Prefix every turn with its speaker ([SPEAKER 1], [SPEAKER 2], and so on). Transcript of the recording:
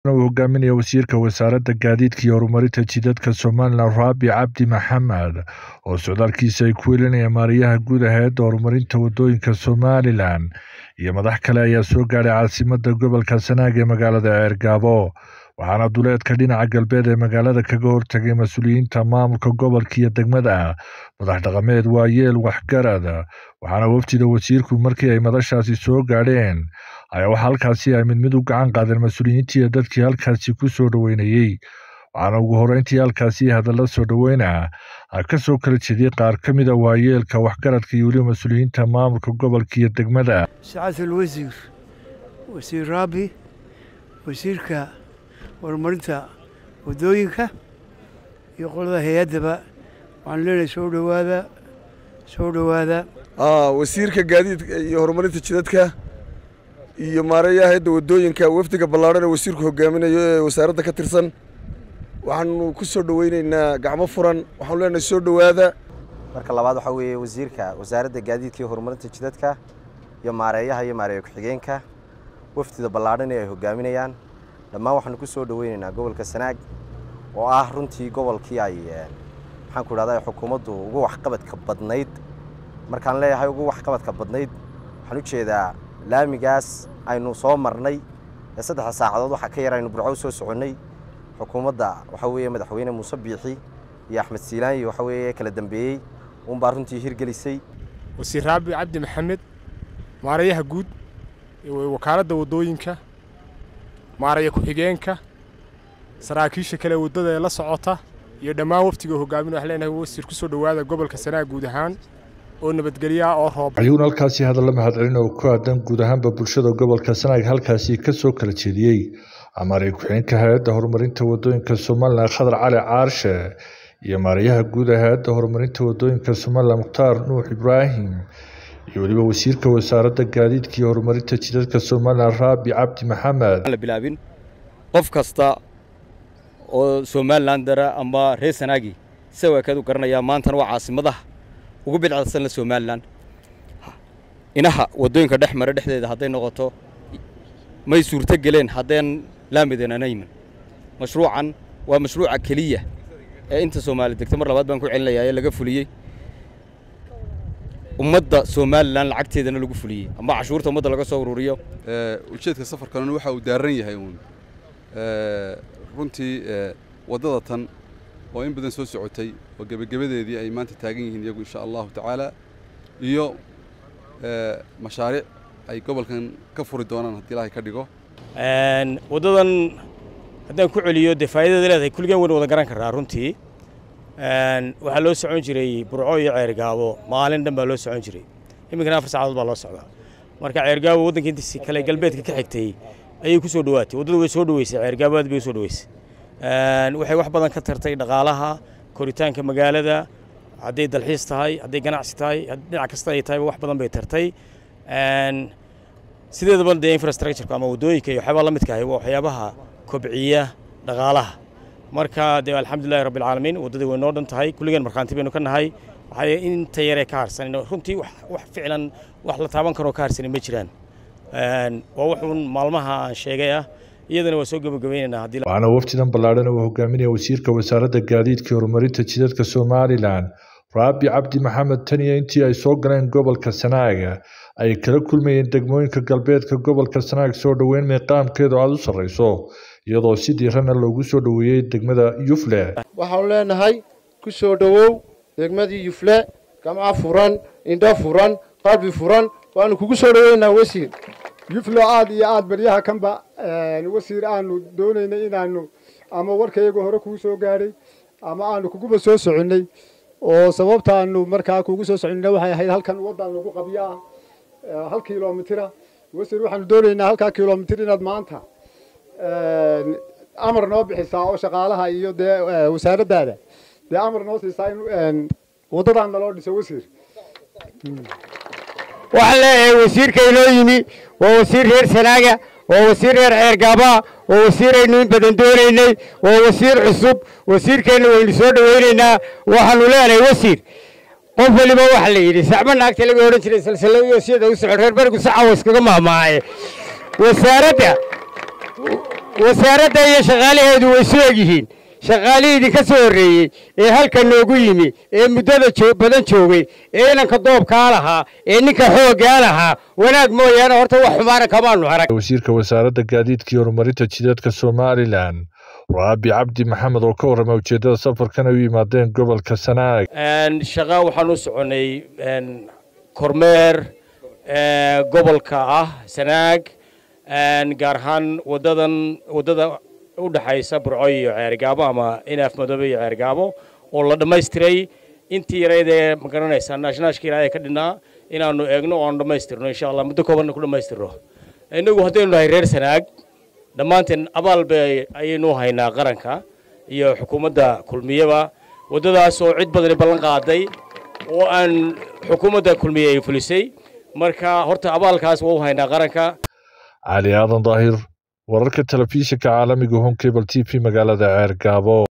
[SPEAKER 1] uu hogaaminaya wasiirka wasaaradda gaadiidka iyo horumarinta jidadka somalilan raabi cabdi maxamed oo socdaalkiisa ay ku welinayaan maariyaha guud aheedda horumarinta wadooyinka somalilan iyo madax kale ayaa soo gaadhay caasimadda gobolka sanaag ee magaalada ceergaabo waxaana duleedka dhinaca galbeed ee magaalada kaga hortagay mas-uuliyiinta maamulka gobolka iyo degmada madax dhaqameed waayeel waxgarad waxaana wafdida wasiirku markii ay madashaasi soo gaadheen ayaa waxaa halkaasi ay mid mid u gacan qaadeen mas-uuliyiintii iyo dadkii halkaasi ku soo dhoweynayey waxaana ugu horreyntii halkaasi hadalla soo dhoweyna ka soo kala jeediyey qaar ka mid a waayeelka waxgaradka iyo weliba mas-uuliyiinta maamulka gobolka iyo degmada
[SPEAKER 2] سعادة الوزير وزير رابي wasiirka horumarinta wadooyinka iyo qolada hay-addaba waxaan leenahay soo dhowaada soo dhowaada
[SPEAKER 3] wasiirka gaadiidka iyo horumarinta jidadka iyo maareeyaha hayadda wadooyinka wafdiga ballaadhan ee wasiirku hogaaminayo ee wasaaradda ka tirsan waxaanu ku soo dhoweyneynaa gacmo furan waxaanu leenahay soo dhowaada
[SPEAKER 4] marka labaad waxaa weeye wasiirka wasaaradda gaadiidka iyo horumarinta jidadka iyo maareeyaha iyo maareeya ku-xigeenka wafdida ballaadhan ee ay hogaaminayaan dhammaan waxaanu ku soo dhoweyneynaa gobolka sanaag oo ah runtii gobolkii ay maxaan ku idhahda xukuumaddu ugu waxqabadka badnayd markaan leeyahay ugu waxqabadka badnayd waxaan u jeedaa laamigaas aynu soo marnay ee saddexda saacadood waxaa ka yar aynu burco u soo soconnay xukuumadda waxaa weeye madaxweyne muuse biixi iyo axmed siilaanyi waxa weeye kala dambeeyey uunbaa runtii hirgelisay
[SPEAKER 5] wasiir raabi cabdi maxamed maareeyaha guud wakaaladda waddooyinka maareeya ku-xigeenka saraakiisha kale waddada ee la socota iyo dhammaan waftiga hogaamin waxaan leenahay wasiir ku soo dhowaada gobolka sanaag guud ahaan oo nabadgelya oo roob
[SPEAKER 1] ayuuna halkaasi hadalla mahadcelin oo ku aadan guud ahaanba bulshada gobolka sanaag halkaasi ka soo kala jeediyey maareeya ku-xigeenka hay-adda horumarinta wadooyinka somalilan khadar cali caarshe iyo maareeyaha guud ee hay-adda horumarinta wadooyinka somalilan mukhtaar nuux ibraahim iyo weliba wasiirka wasaaradda gaadiidka iyo horumarinta jidadka somalilan raabi cabdi maxamed
[SPEAKER 6] la bilaabin qof kasta oo somalilan dara ama reer sanaagi sida waa kaadu garanayaa maantana waa caasimadaha ugu bidcadsan la somalilan inaha waddooyinka dhex mara dhexdeeda hadday noqoto may suurto geleen haddeen laamidananayman mashruucan waa mashruuca keliya ee inta soomaali degto mar labaad baan ku celinayaa ee laga fuliyey ummadda somalilan lacagteedana lagu fuliyey ama cashuurta ummadda laga soo ururiyo
[SPEAKER 7] ujeedka safarkanuna waxa uu daaran yahay uun runtii waddada tan oo in badan soo socotay oo gebagabadeedii ay maanta taagan yihiin iyagu insha allahu tacaala iyo mashaariic ay gobolkan ka furi doonaan haddii ilaahay ka dhigo
[SPEAKER 8] waddadan haddaan ku celiyo dee faa'iidada leedahay kulligeen waynu wada garan karraa runtii waxaa loo socon jiray burco iyo ceergaabo maalin dhan baa loo socon jiray iminkana afar saacadood baa loo socdaa marka ceergaabo waddanka intiisi kale galbeedka ka xigtay ayay ku soo dhowaatay waddadu way soo dhoweysay ceergaabo aad bay u soo dhoweysay waxay wax badan ka tartay dhaqaalaha koritaanka magaalada hadday dalxiis tahay hadday ganacsi tahay dhinac kasta ay tahayba wax badan bay tartay sideedaba dee infrastructureka ama waddooyinka iyo waxyaabaha la midka ahi waa waxyaabaha kobciya dhaqaalaha marka dee alxamdulillahi rabbi alcaalamiin waddadii way noo dhan tahay kulligeen markhaanti baynu ka nahay waxaa inta yaree ka harsan runtii wax ficlan wax la taaban karoo ka harsani ma jiraan waa wuxuun maalmaha aan sheegay ah iyadana waa soo gebagabaynaynaa haddii
[SPEAKER 1] waxaana wafdidan ballaadhan uu hogaaminaya wasiirka wasaaradda gaadiidka iyo horumarinta jidadka somalilan raabi cabdi maxamed taniya intii ay soo galeen gobolka sanaaga ay kala kulmayeen degmooyinka galbeedka gobolka sanaag soo dhoweyn miiqaamkeedu aada u sarreyso iyadoo si diirana loogu soo dhoweeyey degmada yufle
[SPEAKER 9] waxaanu leenahay ku soo dhowow degmadii yufle gamca furan indho furan qalbi furan waanu kugu soo dhoweynaa wasiir
[SPEAKER 10] yuflo aad iyo aad baryaha kanba wasiir aanu doonaynay inaanu ama warkayaga hore kuu soo gaadhay ama aanu kuguba soo soconnay oo sababtaanu markaa kugu soo soconayna waxay ahayd halkan waddan lagu qabyo ah hal kilomitira wasiir waxaanu doonaynaa halkaa kilomitir inaad maanta amar noo bixisaa oo shaqaalaha iyo dee wasaaraddaada dee amar noo siisaa in waddadan naloo dhiso wasiir
[SPEAKER 11] waxaan leeyahay wasiirka inoo yimi waa wasiir reer sanaaga waa wasiir reer ceergaabaa waa wasiir aynu in badan doonaynay waa wasiir cusub wasiirkeenna waynu soo dhowaynaynaa waxaanu leenahay wasiir qof weliba waxa la yidhi sacbo naagta laga odhan jiray salsalayo siyada u socon reer barigu sacawa iskaga maamaaye wasaaradda wasaaradda iyo shaqaalaheedu way soo egyihiin shaqaalihii idinka soo horreeyey ee halka noogu yimi ee muddada badan joogay ee inanka doobkaa lahaa ee ninka xooggaa lahaa wanaag mooyaane horta wax xumaana kamaanu arag
[SPEAKER 1] wasiirka wasaaradda gaadiidka iyo horumarinta jidadka somalilan raabi cabdi maxamed oo ka warramay ujeeddada safarkan ay u yimaadeen gobolka sanaag
[SPEAKER 8] shaqa waxaan u soconay kormeer gobolka ah sanaag gaar ahaan wadadan waddada u dhexaysa burco iyo ceergaabo ama inaaf madoobe iyo ceergaabo oo la dhammaystiray intii yarayd ee magaranaysaa naashnaashka ilaahay ka dhinnaa inaannu eegno oo aanu dhammaystirno insha allah muddo koobanna ku dhammaystirno innagu haddaynu nahay reer sanaag dhammaanteen abaal bay ayaynu haynaa qaranka iyo xukuumadda kulmiyaba waddadaas oo cid badani ballan qaaday oo aan xukuumadda kulmiye ay fulisay marka horta abaalkaas waa u haynaa qaranka
[SPEAKER 1] cali aadan daahir wararka telefishinka caalamiga home cable t v magaalada ceergaabo